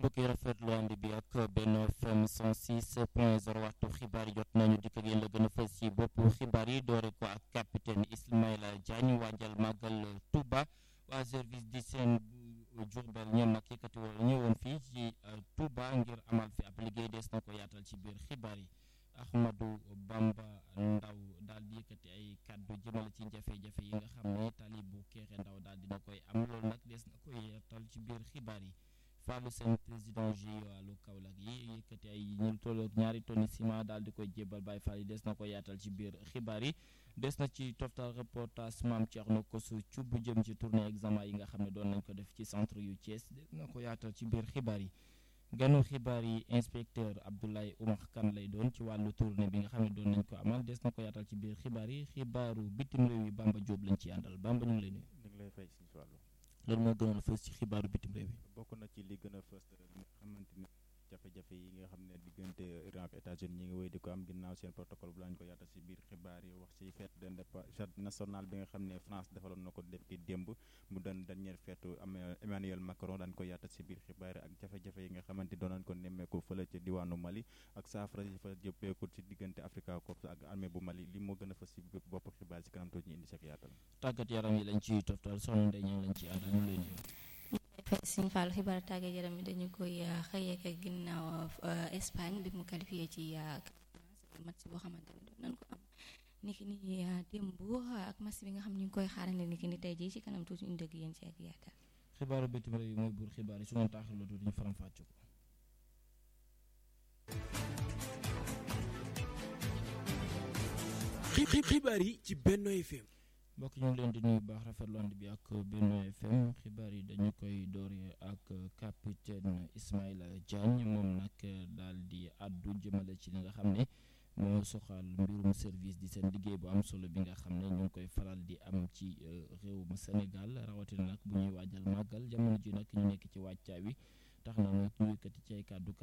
mbokk yi rafetlu ànd bi ak Benno FM 106 point 0 waxtu xibaar yi jot nañu dikk ak yéen la gën a fës ci boppu xibaar yi doore ko ak capitaine Ismaïla Diagne waajal màggal Touba waa service d'hygiène bu Diourbel ñoom nag yëkkati wala ñëwoon fii ci Touba ngir amal fi ab liggéey des na ko yaatal ci biir xibaar yi Ahmadou Bamba Ndaw daal di yëkkati ay kàddu jëmale ci jafe-jafe yi nga xam ne tali bu Kéré Ndaw daal dina koy am loolu nag des na koy yaatal ci biir xibaar yi Fallou Sène président ji wàllu Kaolack yi yëkkati ay ñu tolloog ñaari tonni ciment daal di koy jébal Baye Fall yi des na ko yaatal ci biir xibaar yi des na ci toftal reportage Mame Thierno Kosu Thioub bu jëm ci tournée examen yi nga xam ne doon nañ ko def ci centre yu Thiès des na ko yaatal ci biir xibaar yi ganu xibaar yi inspecteur Abdoulaye Oumar Kane lay doon ci wàllu tournée bi nga xam ne doon nañ ko amal des na ko yaatal ci biir xibaar yi xibaaru bitim réew yi Bamba Diop lañ ci àndal Bamba ñu ngi lay nuyu. ñu ngi lay fay si wàllu. loolu moo gënoon a fës ci xibaaru bitim réew yi. bokk na ci li gën a fës li nga xamante ni jafe-jafe yi nga xam ne diggante Iran ak États-Unis ñi ngi wéy di ko am ginnaaw seen protocole bu lañ ko yaatal si biir xibaar yi wax ci fête d'indépendance nationale bi nga xam ne France defaloon na ko depuis démb mu doon dernière fête am Emmanuel Macron daan ko yaatal si biir xibaar yi ak jafe-jafe yi nga xamante doon nañ ko nemmeeku fële ci diwaanu Mali ak saafara yi fa jëppeeku ci diggante Africa Corps ak armée bu Mali li moo gën a fës si bopp xibaar si kanam tuuti ñu indi sek yaatal tàggat yaram yi lañ ciy toftal soxna Ndeye Niang lañ ciy àndal ñu leen nuyu. Sëñ Fall xibaar tàggat yaram yi dañu koy xëyee ak ginnaaw Espagne bi mu qualifié ci match boo xamante ne doon nañ ko am niki ni démb ak match bi nga xam ñu ngi koy xaarandi niki ni tey jii ci kanam tuuti ñu dëgg yéen ci ak yaatal. xibaaru bitim réew yi mooy buur xibaar yi su ngeen taaxirloo tuuti ñu faram fàcce ko. xibaar yi ci Benno FM. mbokk ñu ngi leen di nuyu baax rafetlu ànd bi ak Benno FM xibaar yi dañu koy doore ak capitaine Ismaïla Diagne moom nag daal di àddu jëmale ci li nga xam ne moo soxal mbirum service di seen liggéey bu am solo bi nga xam ne ñu ngi koy faral di am ci réewum Sénégal rawatina nag bu ñuy waajal màggal jamono ji nag ñu nekk ci wàccaa wi tax na nag ñu yëkkati ci ay kàddu